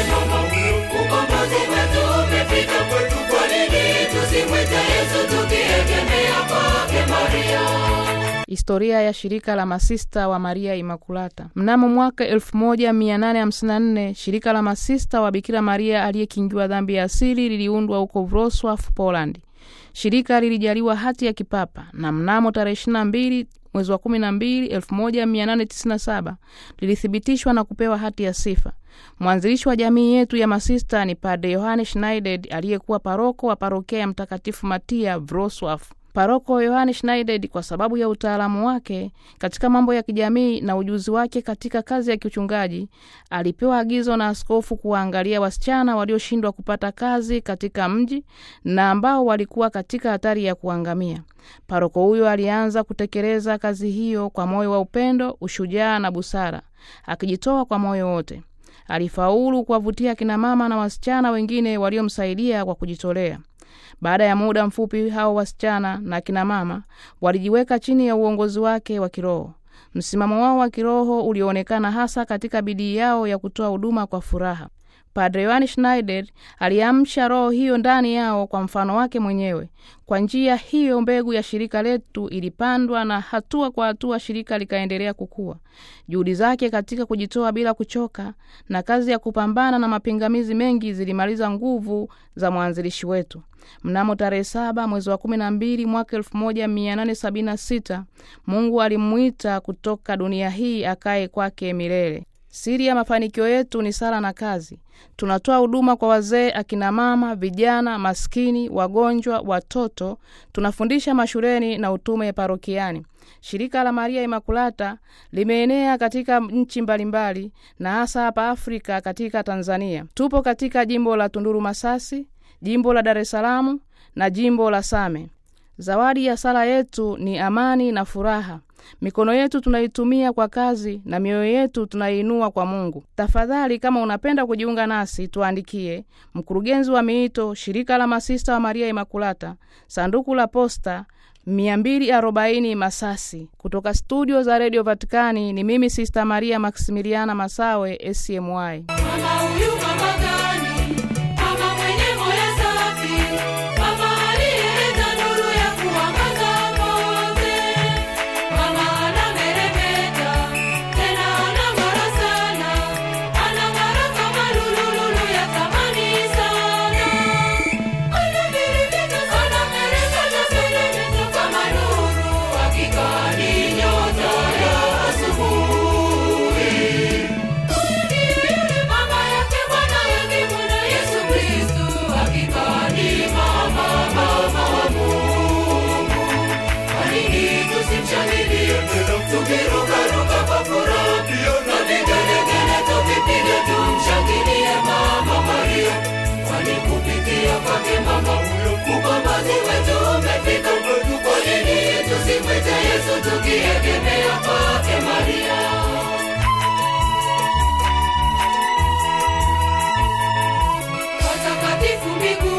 mama huyo, ukombozi wetu umefika kwetu. Kwa nini tusimwite Yesu tukiegemea kwake Maria? Historia ya shirika la masista wa Maria Imakulata. Mnamo mwaka 1854 shirika la masista wa Bikira Maria aliyekingiwa dhambi ya asili liliundwa huko Wrocław, Poland. Shirika lilijaliwa hati ya kipapa na mnamo tarehe 22 mwezi wa 12 1897 lilithibitishwa na kupewa hati ya sifa. Mwanzilishi wa jamii yetu ya masista ni Padre Yohane Schneider aliyekuwa paroko wa parokia ya Mtakatifu Matia Wrocław. Paroko Yohane Schneider, kwa sababu ya utaalamu wake katika mambo ya kijamii na ujuzi wake katika kazi ya kiuchungaji, alipewa agizo na askofu kuwaangalia wasichana walioshindwa kupata kazi katika mji na ambao walikuwa katika hatari ya kuangamia. Paroko huyo alianza kutekeleza kazi hiyo kwa moyo wa upendo, ushujaa na busara, akijitoa kwa moyo wote. Alifaulu kuwavutia kinamama na wasichana wengine waliomsaidia kwa kujitolea. Baada ya muda mfupi, hao wasichana na kinamama walijiweka chini ya uongozi wake wa kiroho. Msimamo wao wa kiroho ulioonekana hasa katika bidii yao ya kutoa huduma kwa furaha. Padre Yohane Schneider aliamsha roho hiyo ndani yao kwa mfano wake mwenyewe. Kwa njia hiyo, mbegu ya shirika letu ilipandwa na hatua kwa hatua shirika likaendelea kukua. Juhudi zake katika kujitoa bila kuchoka na kazi ya kupambana na mapingamizi mengi zilimaliza nguvu za mwanzilishi wetu. Mnamo tarehe saba mwezi wa kumi na mbili mwaka elfu moja mia nane sabini na sita Mungu alimwita kutoka dunia hii akae kwake milele. Siri ya mafanikio yetu ni sala na kazi. Tunatoa huduma kwa wazee, akina mama, vijana, maskini, wagonjwa, watoto. Tunafundisha mashuleni na utume parokiani. Shirika la Maria Imakulata limeenea katika nchi mbalimbali na hasa hapa Afrika, katika Tanzania. Tupo katika jimbo la Tunduru Masasi, jimbo la Dar es Salaam na jimbo la Same. Zawadi ya sala yetu ni amani na furaha. Mikono yetu tunaitumia kwa kazi na mioyo yetu tunaiinua kwa Mungu. Tafadhali, kama unapenda kujiunga nasi, tuandikie mkurugenzi wa miito, shirika la masista wa Maria Imakulata, sanduku la posta 240 Masasi. Kutoka studio za redio Vatikani ni mimi Sista Maria Maksimiliana Masawe, SCMY. Mama huyu mama gani? Mama mwenye moyo safi, mama aliyeleta nuru ya kuangaza wote. Mama anameremeta, tena anang'ara sana, anang'ara kama lulululu ya thamani sana. Anameremeta sana, meremeta, meremeta kama nuru, hakika ni nyota ya asubuhi. Yule mama yake Bwana yake Bwana Yesu Kristu, hakika ni mama, mama wa Mungu. Kwa nini tusimshangilie tukirukaruka kwa furaha na vigelegele tukipiga, tumshangilie Mama Maria, kwani kupitia kwake mama huyo ukombozi wetu umefika kwetu. Kwa nini tusimwite Yesu tukiegemea kwake Maria? Watakatifu mbinguni